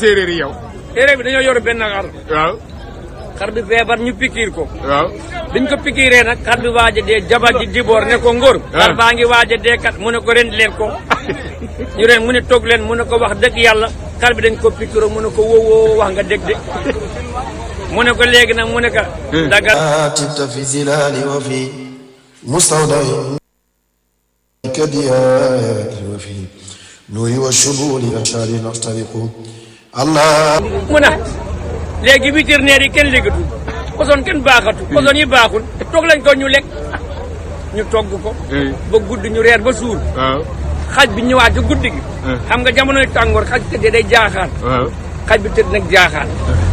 séeréer yi yow. téere bi dañoo yor benn xar waaw xar bi feebar ñu pikiir ko waaw. biñ ko pikiiree nag xar bi waaj a dee jabar ji diboor ne ko ngóor xar baa ngi waaj a dee kat mu ne ko ren leen ko ñu ren mu ne toog leen mu ne ko wax dëgg yàlla xar bi dañ ko pikiiroo mu ne ko wow wow wax nga dëgg de mu ne ko léegi nag mu ne ko dagal تبت في زلال وفي مستودع كدياء وفي نور والشمول أشار نخترق الله mu ne léegi vétérinaire yi kenn léegatu poson kenn baaxatu poson yi baaxul toog lañ ko ñu lekk ñu togg ko ba guddi ñu reer ba suur waaw xaj bi ñëwaat ci guddi gi xam nga jamonoy tàngoor xaj tëddee day jaaxaan waaw. xaj bi tëdd nag jaaxaan